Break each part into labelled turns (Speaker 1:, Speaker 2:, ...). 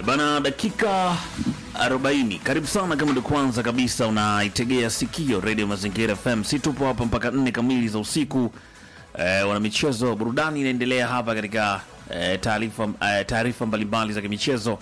Speaker 1: Bana, dakika 40. Karibu sana kama ndio kwanza kabisa unaitegea sikio Radio Mazingira FM. Si tupo hapa mpaka nne kamili za usiku. Eh, wana michezo burudani inaendelea hapa katika eh, taarifa eh, taarifa mbalimbali za kimichezo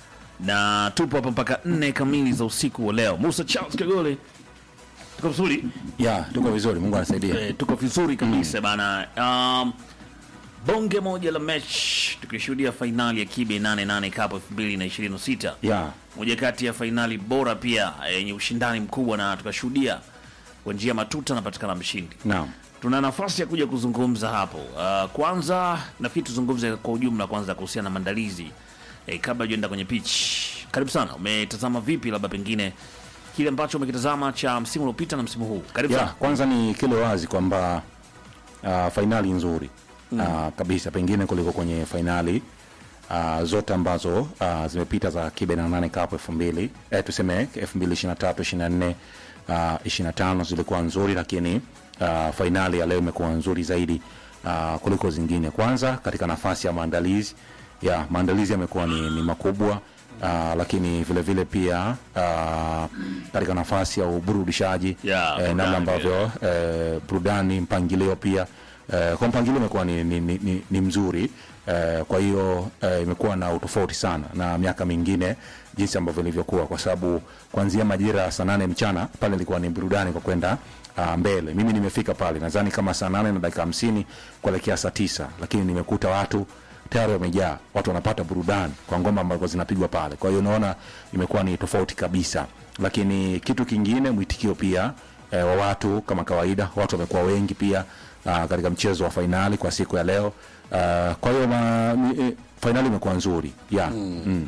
Speaker 1: na tupo hapa mpaka nne kamili za usiku wa leo. Musa Charles Kagole, tuko vizuri
Speaker 2: Ya, tuko vizuri, Mungu anasaidia.
Speaker 1: eh, tuko vizuri kabisa bana. Um, bonge moja la mechi tukishuhudia fainali ya Kibe 88 Cup 2026
Speaker 2: Ya,
Speaker 1: moja kati ya fainali bora pia yenye ushindani mkubwa, na tukashuhudia kwa njia matuta anapatikana mshindi.
Speaker 2: naam.
Speaker 1: Tuna nafasi ya kuja kuzungumza hapo. Uh, kwanza nafikiri tuzungumze kwa ujumla kwanza kuhusiana na maandalizi eh, kabla hujaenda kwenye pitch. Karibu sana, umetazama vipi labda pengine kile ambacho umekitazama cha msimu uliopita na msimu huu? Karibu
Speaker 2: Ya,
Speaker 1: sana.
Speaker 2: kwanza ni kile wazi kwamba uh, fainali nzuri uh, kabisa pengine kuliko kwenye fainali uh, zote ambazo uh, zimepita za Kibe na nane Cup 2000 eh, tuseme 2023 24 uh, 25 zilikuwa nzuri, lakini uh, fainali ya leo imekuwa nzuri zaidi uh, kuliko zingine. Kwanza katika nafasi ya maandalizi ya maandalizi yamekuwa ni, ni makubwa uh, lakini vile vile pia uh, katika nafasi ya uburudishaji
Speaker 1: Ya,
Speaker 2: eh,
Speaker 1: burudani
Speaker 2: namna ambavyo eh, burudani mpangilio pia eh, kwa mpangilio imekuwa ni, ni, ni, ni, ni mzuri eh, kwa hiyo eh, imekuwa na utofauti sana na miaka mingine jinsi ambavyo ilivyokuwa kwa sababu kuanzia majira ya saa nane mchana pale ilikuwa ni burudani kwa kwenda uh, mbele mimi nimefika pale nadhani kama saa nane na dakika hamsini kuelekea saa tisa lakini nimekuta watu tayari wamejaa watu wanapata burudani kwa ngoma ambazo zinapigwa pale kwa hiyo unaona imekuwa ni tofauti kabisa lakini kitu kingine mwitikio pia eh, wa watu kama kawaida watu wamekuwa wengi pia uh, katika mchezo wa fainali kwa siku ya leo uh, kwa hiyo ma- ni- eh, fainali imekuwa nzuri yeah. mm. Mm.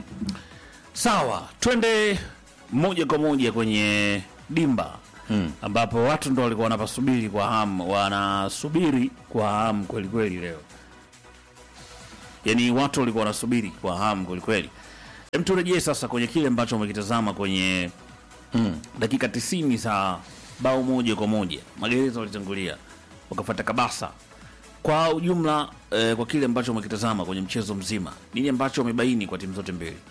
Speaker 1: Sawa, twende moja kwa moja kwenye dimba mm. ambapo watu ndo walikuwa wanapasubiri kwa hamu, wanasubiri kwa hamu kweli kweli leo, yaani watu walikuwa wanasubiri kwa hamu kweli kweli. Hem, turejee sasa kwenye kile ambacho umekitazama kwenye mm. dakika tisini za bao moja kwa moja. Magereza walitangulia wakafuata Kabasa kwa ujumla eh, kwa kile ambacho umekitazama kwenye mchezo mzima, nini ambacho umebaini kwa timu zote mbili?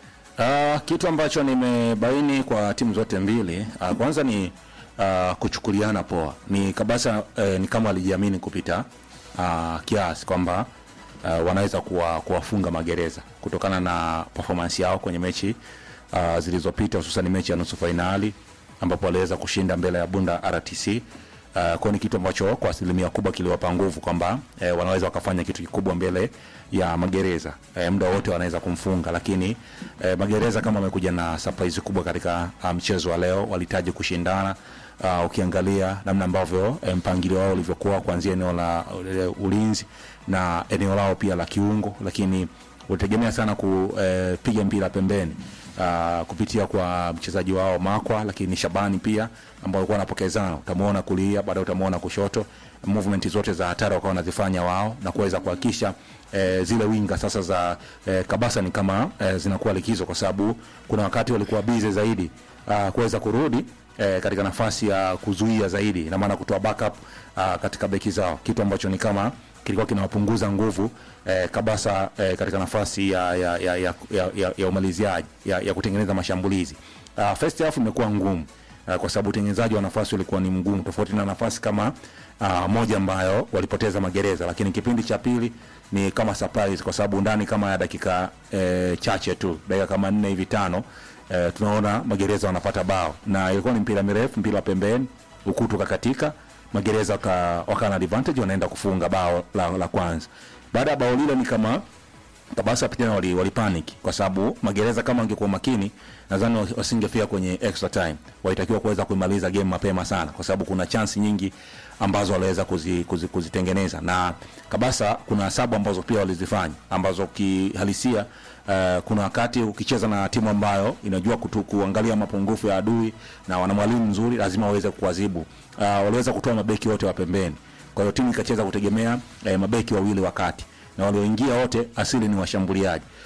Speaker 2: Uh, kitu ambacho nimebaini kwa timu zote mbili uh, kwanza ni uh, kuchukuliana poa. Ni Kabasa uh, ni kama walijiamini kupita uh, kiasi kwamba uh, wanaweza kuwa, kuwafunga Magereza kutokana na performance yao kwenye mechi uh, zilizopita hususan mechi ya nusu fainali ambapo waliweza kushinda mbele ya Bunda RTC. Uh, kwa ni kitu ambacho kwa asilimia kubwa kiliwapa nguvu kwamba eh, wanaweza wakafanya kitu kikubwa mbele ya Magereza eh, muda wote wanaweza kumfunga, lakini eh, Magereza kama wamekuja na surprise kubwa katika uh, mchezo wa leo, walihitaji kushindana uh, ukiangalia namna ambavyo eh, mpangilio wao ulivyokuwa kuanzia eneo la uh, ulinzi na eneo lao pia la kiungo, lakini ulitegemea sana kupiga mpira pembeni uh, kupitia kwa mchezaji wao Makwa, lakini Shabani pia ambao walikuwa wanapokezana, utamuona kulia, baadaye utamuona kushoto, movement zote za hatari wakawa wanazifanya wao na kuweza kuhakikisha eh, zile winga sasa za eh, Kabasa ni kama eh, zinakuwa likizo, kwa sababu kuna wakati walikuwa bize zaidi uh, kuweza kurudi eh, katika nafasi ya kuzuia zaidi, ina maana kutoa backup uh, katika beki zao, kitu ambacho ni kama kilikuwa kinawapunguza nguvu eh, Kabasa eh, katika nafasi ya, ya, ya, ya, ya, ya, ya umaliziaji ya, ya kutengeneza mashambulizi. Uh, first half imekuwa ngumu uh, kwa sababu utengenezaji wa nafasi ulikuwa ni mgumu, tofauti na nafasi kama uh, moja ambayo walipoteza Magereza, lakini kipindi cha pili ni kama surprise, kwa sababu ndani kama ya dakika eh, chache tu dakika kama nne hivi tano eh, tunaona Magereza wanapata bao na ilikuwa ni mpira mirefu, mpira wa pembeni, ukutu kakatika Magereza waka, waka na advantage wanaenda kufunga bao la, la kwanza. Baada ya bao lile ni kama Kabasa tena wali, wali panic kwa sababu Magereza kama wangekuwa makini nadhani wasingefika kwenye extra time. Walitakiwa kuweza kuimaliza game mapema sana kwa sababu kuna chance nyingi ambazo waliweza kuzi, kuzi, kuzitengeneza na Kabasa kuna sabu ambazo pia walizifanya ambazo kihalisia uh, kuna wakati ukicheza na timu ambayo inajua kutu, kuangalia mapungufu ya adui na wana mwalimu mzuri lazima waweze kuwazibu. Uh, waliweza kutoa mabeki wote wa pembeni. Kwa hiyo timu ikacheza kutegemea eh, mabeki wawili wakati na walioingia wote asili ni washambuliaji.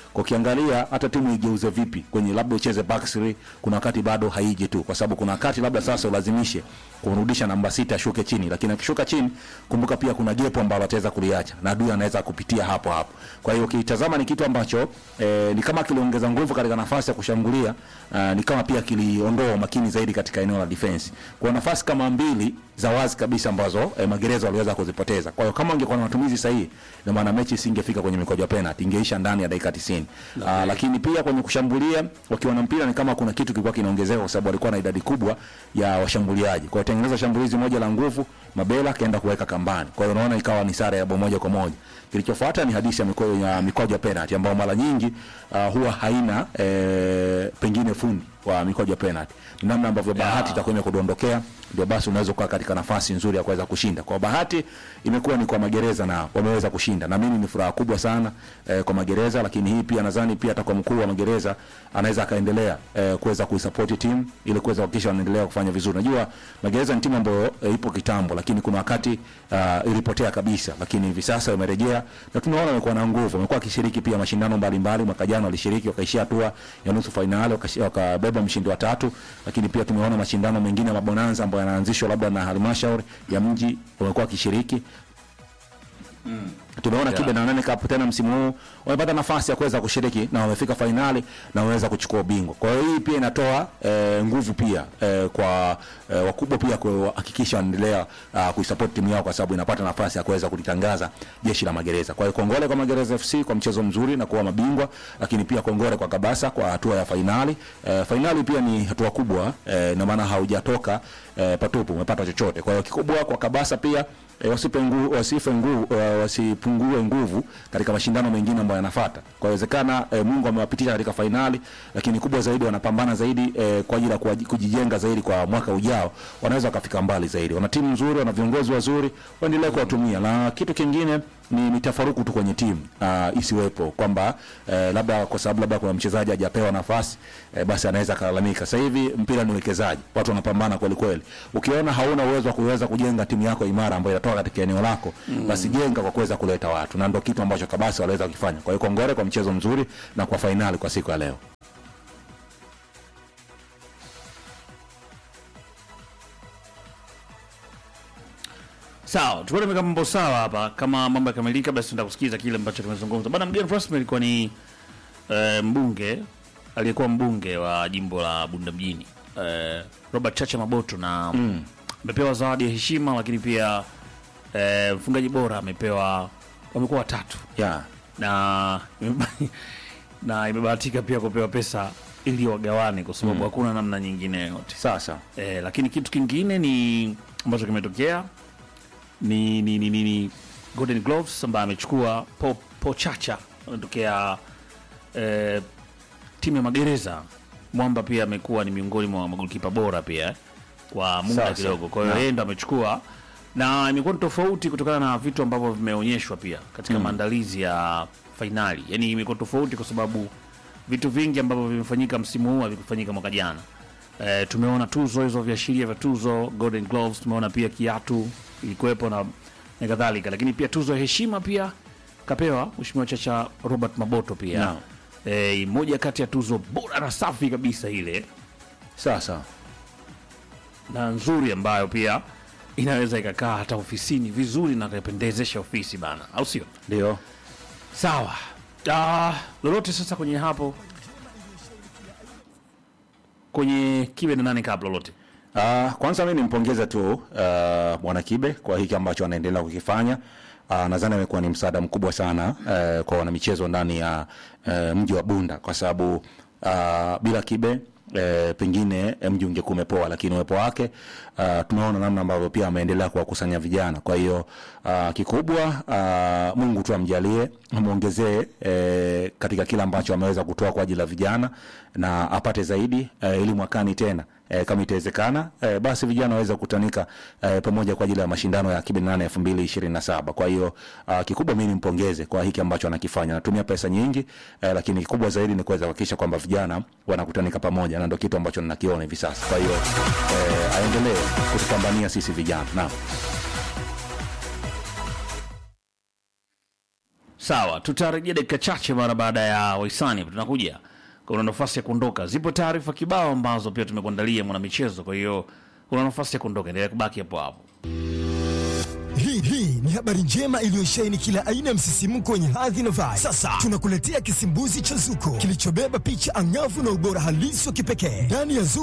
Speaker 2: kwa ukiangalia hata timu igeuze vipi kwenye labda ucheze back three, kuna wakati bado haiji tu, kwa sababu kuna wakati labda sasa ulazimishe kumrudisha namba sita ashuke chini, lakini akishuka chini, kumbuka pia kuna gepo ambalo ataweza kuliacha na adui anaweza kupitia hapo hapo. Kwa hiyo ukitazama ni kitu ambacho eh, ni kama kiliongeza nguvu katika nafasi ya kushambulia uh, ni kama pia kiliondoa umakini zaidi katika eneo la defense. Kwa nafasi kama mbili za wazi kabisa ambazo eh, magereza waliweza kuzipoteza. Kwa hiyo kama ungekuwa na matumizi sahihi, ina maana mechi isingefika kwenye mikojo ya penalty, ingeisha ndani ya dakika 90. Uh, lakini pia kwenye kushambulia wakiwa na mpira ni kama kuna kitu kilikuwa kinaongezeka kwa sababu walikuwa na idadi kubwa ya washambuliaji. Kwa hiyo tengeneza shambulizi moja la nguvu, Mabela kaenda kuweka kambani. Kwa hiyo unaona ikawa ni sare ya bao moja kwa moja. Kilichofuata ni hadithi ya mikojo ya mikojo ya penalty ambayo mara nyingi uh, huwa haina eh, pengine fundi wa mikojo ya penalty. Ni namna ambavyo bahati itakuwa imekudondokea ndio basi unaweza kuwa katika nafasi nzuri ya kuweza kushinda. Kwa bahati imekuwa ni kwa magereza na wameweza kushinda, na mimi ni furaha kubwa sana eh, kwa magereza, lakini hii pia nadhani pia atakuwa mkuu wa magereza anaweza akaendelea eh, kuweza kuisupport timu ili kuweza kuhakikisha wanaendelea kufanya vizuri. Najua magereza ni timu ambayo eh, ipo kitambo, lakini kuna wakati uh, ilipotea kabisa, lakini hivi sasa imerejea na tunaona wamekuwa na nguvu, wamekuwa wakishiriki pia mashindano mbalimbali. Mwaka jana walishiriki wakaishia hatua ya nusu fainali, wakashi- wakabeba mshindi wa tatu, lakini pia tumeona mashindano mengine ya mabonanza ambayo yanaanzishwa labda na halmashauri ya mji wamekuwa wakishiriki tumeona
Speaker 1: Yeah.
Speaker 2: Kibe na Nane Cup tena msimu huu wamepata nafasi ya kuweza kushiriki na wamefika fainali na wameweza kuchukua ubingwa. Kwa hiyo hii pia inatoa eh, nguvu pia eh, kwa eh, wakubwa pia kuhakikisha wanaendelea uh, kuisupport timu yao kwa sababu inapata nafasi ya kuweza kulitangaza jeshi la magereza. Kwa hiyo kongole kwa Magereza FC kwa mchezo mzuri na kuwa mabingwa, lakini pia kongole kwa Kabasa kwa hatua ya fainali. Eh, fainali pia ni hatua kubwa eh, na maana haujatoka eh, patupu, umepata chochote. Kwa hiyo kikubwa kwa Kabasa pia e, wasipe nguvu, wasife nguvu, uh, wasipungue nguvu katika mashindano mengine ambayo yanafuata. Kwa inawezekana e, Mungu amewapitisha katika fainali, lakini kubwa zaidi wanapambana zaidi e, kwa ajili ya kuwaji- kujijenga zaidi kwa mwaka ujao, wanaweza wakafika mbali zaidi. Wana timu nzuri, wana viongozi wazuri, waendelee kuwatumia. Na kitu kingine ni mitafaruku tu kwenye timu uh, isiwepo kwamba eh, labda kwa sababu labda kuna mchezaji hajapewa nafasi eh, basi anaweza akalalamika. Sasa hivi mpira ni uwekezaji, watu wanapambana kweli kweli. Ukiona hauna uwezo wa kuweza kujenga timu yako imara ambayo inatoka katika eneo lako mm. basi jenga kwa kuweza kuleta watu, na ndio kitu ambacho Kabasa waliweza kukifanya. Kwa hiyo kongole kwa mchezo mzuri na kwa fainali kwa siku ya leo.
Speaker 1: Sawa, tuko tumeka mambo sawa hapa. Kama mambo yakamilika, basi tunataka kusikiza kile ambacho tumezungumza. Bwana mgeni rasmi alikuwa ni eh, mbunge aliyekuwa mbunge wa jimbo la Bunda mjini eh, Robert Chacha Maboto na amepewa zawadi ya heshima, lakini pia eh, mfungaji bora amepewa, wamekuwa watatu
Speaker 2: Yeah.
Speaker 1: na na imebahatika pia kupewa pesa ili wagawane, kwa sababu hakuna namna nyingine yoyote.
Speaker 2: Sasa
Speaker 1: Eh, lakini kitu kingine ni ambacho kimetokea ni, ni, ni, ni, ni Golden Gloves ambaye amechukua po, po Chacha ametokea eh, timu ya magereza. Mwamba pia amekuwa ni miongoni mwa magolikipa bora pia eh, kwa muda
Speaker 2: Sasa,
Speaker 1: kidogo, kwa hiyo
Speaker 2: na-
Speaker 1: yeye ndo amechukua na imekuwa ni tofauti kutokana na vitu ambavyo vimeonyeshwa pia katika maandalizi ya fainali. Yani imekuwa tofauti kwa sababu vitu vingi ambavyo vimefanyika msimu huu havikufanyika mwaka jana. E, tumeona tuzo hizo viashiria vya tuzo Golden Gloves, tumeona pia kiatu ilikuwepo na, na kadhalika, lakini pia tuzo ya heshima pia kapewa Mheshimiwa Chacha Robert Maboto pia
Speaker 2: Naam.
Speaker 1: e, moja kati ya tuzo bora na safi kabisa ile
Speaker 2: sasa
Speaker 1: na nzuri ambayo pia inaweza ikakaa hata ofisini vizuri na kupendezesha ofisi bana, au sio?
Speaker 2: ndio
Speaker 1: Sawa. Ah, lolote sasa kwenye hapo kwenye kiwe na nane kabla lolote
Speaker 2: Uh, kwanza mimi nimpongeze tu uh, Bwana Kibe kwa hiki ambacho anaendelea kukifanya. Uh, nadhani amekuwa ni msaada mkubwa sana uh, kwa wanamichezo ndani ya uh, mji wa Bunda kwa sababu uh, bila Kibe E, pengine eh, mji ungekuwa umepoa, lakini uwepo wake uh, tunaona namna ambavyo pia ameendelea kuwakusanya vijana. Kwa hiyo uh, kikubwa uh, Mungu tu amjalie, amwongezee eh, katika kila ambacho ameweza kutoa kwa ajili ya vijana na apate zaidi eh, ili mwakani tena eh, kama itawezekana eh, basi vijana waweze kukutanika eh, pamoja kwa ajili ya mashindano ya Kibe nane elfu mbili ishirini na saba. Kwa hiyo uh, kikubwa mimi nimpongeze kwa hiki ambacho anakifanya. Anatumia pesa nyingi eh, lakini kikubwa zaidi ni kuweza kuhakikisha kwamba vijana wanakutanika pamoja, na ndio kitu ambacho ninakiona hivi sasa. Kwa hiyo eh, aendelee kutupambania sisi vijana. Naam.
Speaker 1: Sawa, tutarejea dakika chache mara baada ya wahisani. Tunakuja, kuna nafasi ya kuondoka. Zipo taarifa kibao ambazo pia tumekuandalia mwanamichezo, kwa hiyo kuna nafasi ya kuondoka. Endelea kubaki hapo hapo.
Speaker 3: Hii hii ni habari njema iliyosheheni kila aina ya msisimko wenye hadhi na vibe. Sasa tunakuletea kisimbuzi cha Zuko kilichobeba picha angavu na ubora halisi wa kipekee ndani ya Zuko